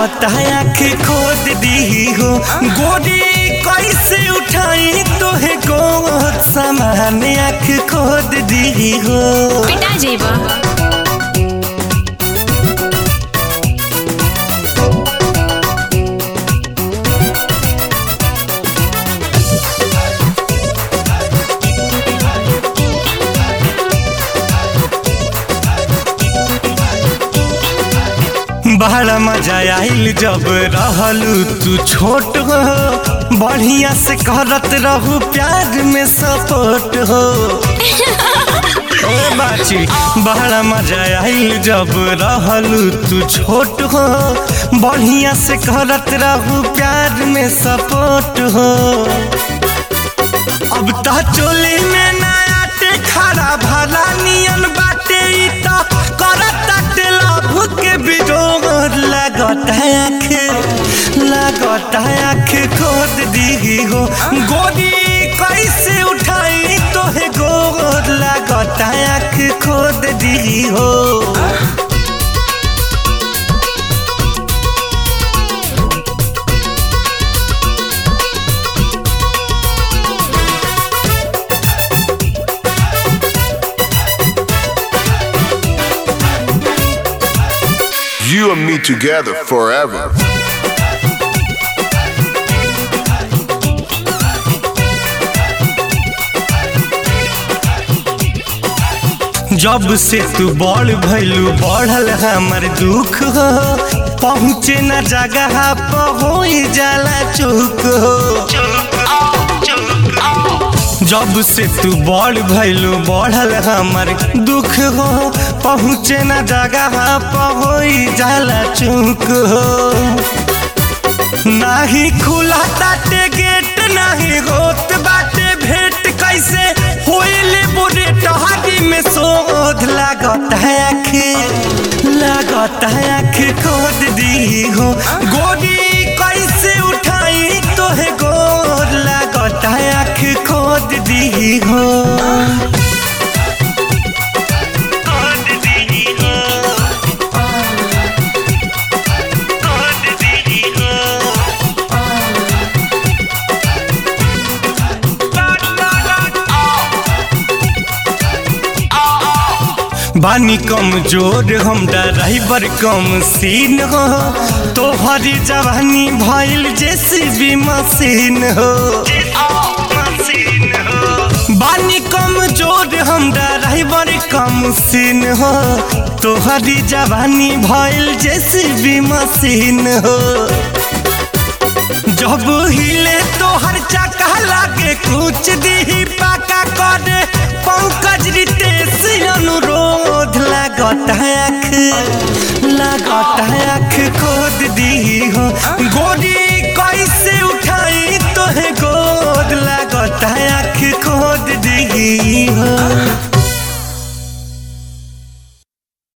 लागत है आँख खोद दी हो गोरी कैसे उठाई तोहे गोद समान आँख खोद दी हो पिटा जेबा बड़ा मजा आइल जब रहलू तू छोट हो बढ़िया से करत रहू प्यार में सपोर्ट हो ए बाची बड़ा मजा आइल जब रहलू तू छोट हो बढ़िया से करत रहू प्यार में सपोर्ट हो अब ता चोली में नया टे खड़ा भला नियन बाटे ई ता करत ताटे लभ के बिजोग लागत है आँख लागत है आँख खोद दी हो गोदी कैसे उठाई तोहे गोद लागत है आँख खोद दी हो You and me together forever. जब से तू बड़ भैलू बढ़ल हमर दुख हो पहुँचे न जगह पर हो जाला चुक हो जब से तू बड़ भैलू बढ़ल हमर दुख हो पहुँचे न जगह पर हो जाला चुक हो नाही खुला ताटे गेट नाही होत बाटे भेंट कैसे होइले बुरे टहारी में शोध लागत है आँख लागत है आँख खोद दी हो गोरी कैसे उठाई तोहे गोर लागत है आँख खोद दी हो खोद दी हो खोद दी हो बानी कम जोर हम ड्राइवर कम सीन हो तोहरी जवानी भइल जेसीबी मशीन हो बानी कम जोर हम ड्राइवर कम सीन हो तोहरी जवानी भइल जेसीबी मशीन हो जब हिले तोहर चका लागे कुछ दी पाका करे पंकज रितेश अनुरोध लागत है आँख लागत है आँख खोद दी हो गो